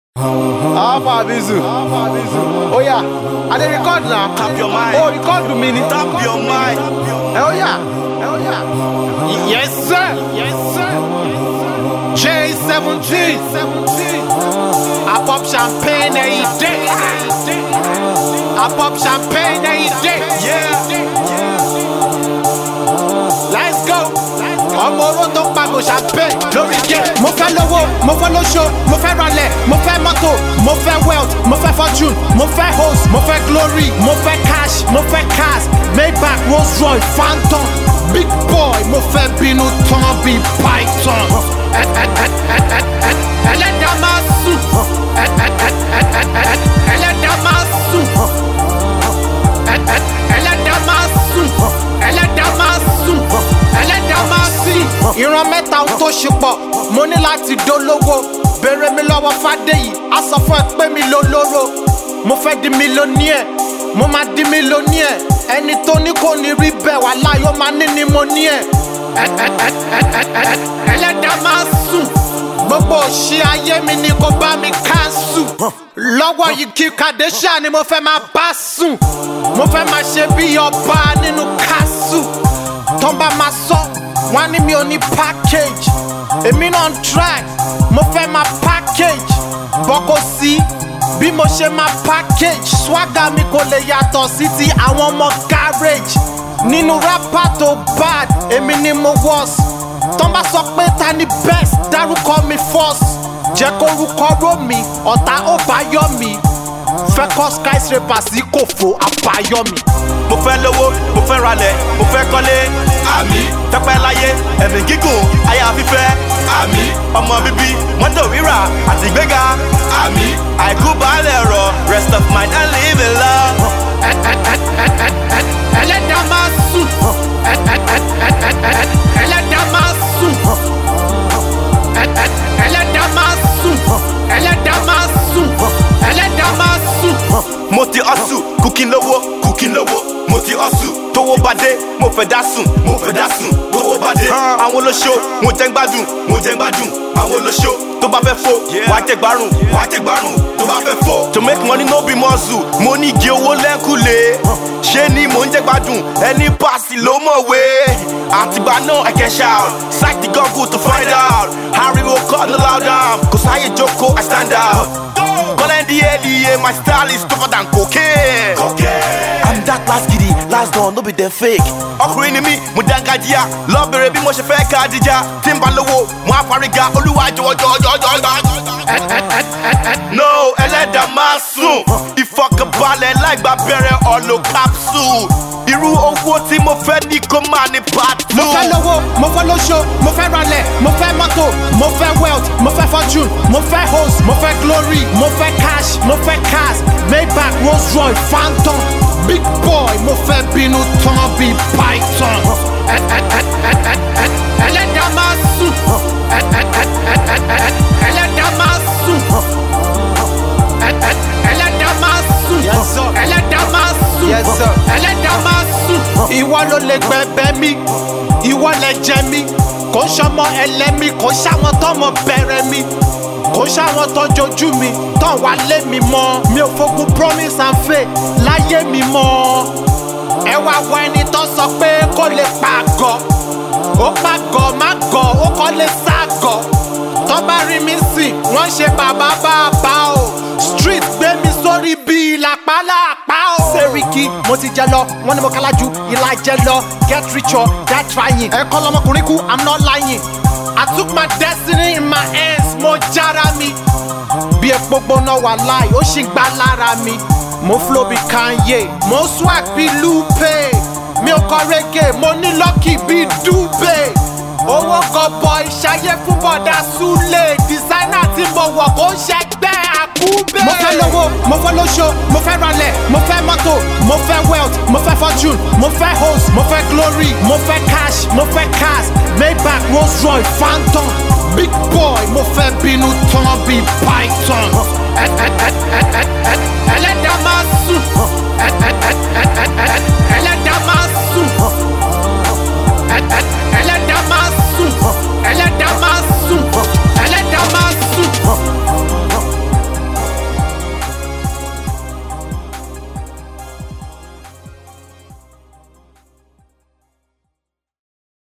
Alpha Bizu. Oh yeah, I dey record now. Tap your mind. Oh, record to me. Tap your mind. Oh yeah, oh yeah. Y- Yes sir, yes sir. J17. I pop champagne every day. I pop champagne every day. Yeah. Let's go. ọmọ oró tó pagò champagne lórí gé. mo fẹ́ lówó mo fẹ́ lóṣó mo fẹ́ ralẹ̀ mo fẹ́ mọ́tò mo fẹ́ wealth mo fẹ́ fortune mo fẹ́ host mo fẹ́ glory mo fẹ́ cash mo fẹ́ cars maybach rolls royce phantom big boy mo fẹ́ bínú tán bí python. Ẹ- ẹ- ẹ- ẹ- ẹ- ẹ- ẹlẹ́dàá máa sùn. Ẹ- ẹ- ẹ- ẹ- ẹ- ẹ- ẹlẹ́dàá máa sùn. Ẹ- ẹ- ẹlẹ́dàá máa sùn. ẹlẹ́dàá máa sùn. ẹlẹ́dàá máa sìn. ìran mẹ́ta ohun tó ṣe pọ̀ mo ní láti dolówó béèrè mi lọ́wọ́ fàdéyì á sọ fún ẹ pé mi ló lóró mo fẹ́ di mílíọ̀nìẹ̀ mo máa di mílíọ̀nìẹ̀ ẹni tó ní kò ní rí bẹ́ẹ̀ wà láyọ̀ máa ní ni mo ní ẹ̀ Ẹ- ẹ- ẹ- ẹ- ẹ- ẹ- ẹ- ẹlẹ́dàá máa sùn gbogbo òṣì ayé mi ni kò bá mi káńsù lọ́wọ́ yìí kí kàdéṣà ni mo fẹ́ máa bá sùn mo fẹ́ máa ṣe bí ọba nínú kásù tó bá máa sọ wọn á ní mi ò ní package èmi náà ń try mo fẹ́ máa package bọ́ kò sí bí mo ṣe máa package swagger mi kò lè yàtọ̀ sí ti àwọn ọmọ garage nínú rapper tó bad èmi ni mo worst tán bá sọ pé ta ni best dárúkọ mi first jẹ́ kó rúkọ ró mi ọ̀tá ó bá yọ mi fẹ́ kọ́ skyscraper sí kòfò àbáyọ mi. Mo fẹ́ lówó, mo fẹ́ ralẹ̀, mo fẹ́ kọ́lé. Àmì. Tẹ́pẹ́ láyé, ẹ̀mí gígùn, aya fífẹ́. Àmì. Ọmọ bíbí, mọ́tò rírà àti ìgbéga. Àmì. Àìkú baálẹ̀ rọ̀, rest of mind and live in love. Ẹ- ẹ- ẹ- ẹ- ẹ- ẹ- ẹlẹ́dàá máa sùn. Ẹ- ẹ- ẹ- ẹ- ẹ- ẹ- ẹlẹ́dàá máa sùn. Ẹ- ẹ- ẹlẹ́dàá máa sùn. ẹlẹ́dàá máa sùn. ẹlẹ́dàá máa sùn. Mo ti hustle, kùkì lówó, kùkì lówó. Mo ti hustle, tówó bá dé, mo fẹ́ dá sùn, mo fẹ́ dá sùn, tówó bá dé. Àwọn olóṣó, mo jẹ́ ń gbádùn, mo jẹ́ ń gbádùn. Àwọn olóṣó, tó bá fẹ́ fò, wàá jẹ́ gbárùn, wàá jẹ́ gbárùn, tó bá fẹ́ fò. To make money no be muscle, mo ní igi owó lẹ́kùlé. Ṣé ni mò ń jẹ́ gbádùn, ẹni pàṣẹ ló mọ̀wé. Àtìgbà náà I can shout, psych the Google to find out. Ariwo kọ́ no loud down, kò sáyé jókòó, I stand out. Calling the ADA, my style is tougher than cocaine. cocaine. I'm that last giddy, last dawn, no be them fake. Ọkùnrin ni mí, mo dángájíá, lọ bèrè bí mo ṣe fẹ́ ká díjà. Tí n bá lówó, mo á fariga, olúwa jọ̀wọ́ jọ̀wọ́ jọ̀wọ́ jọ̀wọ́. No, ẹlẹ́dàá máa sùn. Ìfọkànbalẹ̀ láìgbà bẹ̀rẹ̀ ọ̀lọ́ capsule. Irú owó tí mo fẹ́ ní kó máa ní part two. mo fẹ́ lówó mo fẹ́ lóṣó mo fẹ́ ralẹ̀ mo fẹ́ mọ́tò mo fẹ́ wealth mo fẹ́ fortune mo fẹ́ host mo fẹ́ glory mo fẹ́ cash mo fẹ́ cars maybach rolls royce phantom big boy mo fẹ́ bínú tán bí python. Ẹ- ẹ- ẹ- ẹ- ẹ- ẹ- ẹlẹ́dàá máa sùn. Ẹ- ẹ- ẹ- ẹ- ẹ- ẹ- ẹlẹ́dàá máa sùn. Ẹ- ẹ- ẹlẹ́dàá máa sùn. ẹlẹ́dàá máa sùn. ẹlẹ́dàá máa sùn. ìwọ ló lè gbẹ̀bẹ̀ mi ìwọ lè jẹ mi kò sọmọ ẹlẹ́mi kò sáwọn tọmọ bẹ̀rẹ̀ mi kò sáwọn tọjọjú mi tán wà lé mi mọ́ mi ò fogun promise and faith láyé mi mọ́ ẹ wá wọ ẹni tó sọ pé kó lè pàgọ́ ó pàgọ́ má gọ̀ ó kọ́ lè ságọ̀ tó bá rí mi sìn wọ́n ṣe bàbá bàbá o street gbé mi sórí bíi làpálàpá o. sẹ́ríkì mo ti jẹ lọ wọ́n ní mo kálá ju ìlà jẹ lọ get rich or get trying ẹ̀kọ́ lọmọkùnrin kú i'm not lying i took my destiny in my hands mo jára mi bí epo gbóná wà láì ó sì gbá lára mi mo flow bí kanye mo swag bí lupe mi ò kọ reggae mo ní lucky bí dube owó gọbọ ìṣayé fún bọ̀dà súlẹ̀ designer tí mo wọ̀ kó ń ṣẹgbẹ́ àkúbẹ̀. mo fẹ́ lówó mo fẹ́ lóṣó mo fẹ́ ralẹ̀ mo fẹ́ mọ́tò mo fẹ́ wealth mo fẹ́ fortune mo fẹ́ host mo fẹ́ glory mo fẹ́ cash mo fẹ́ cars maybach rolls royce phantom big boy mo fẹ́ bínú tán bí python.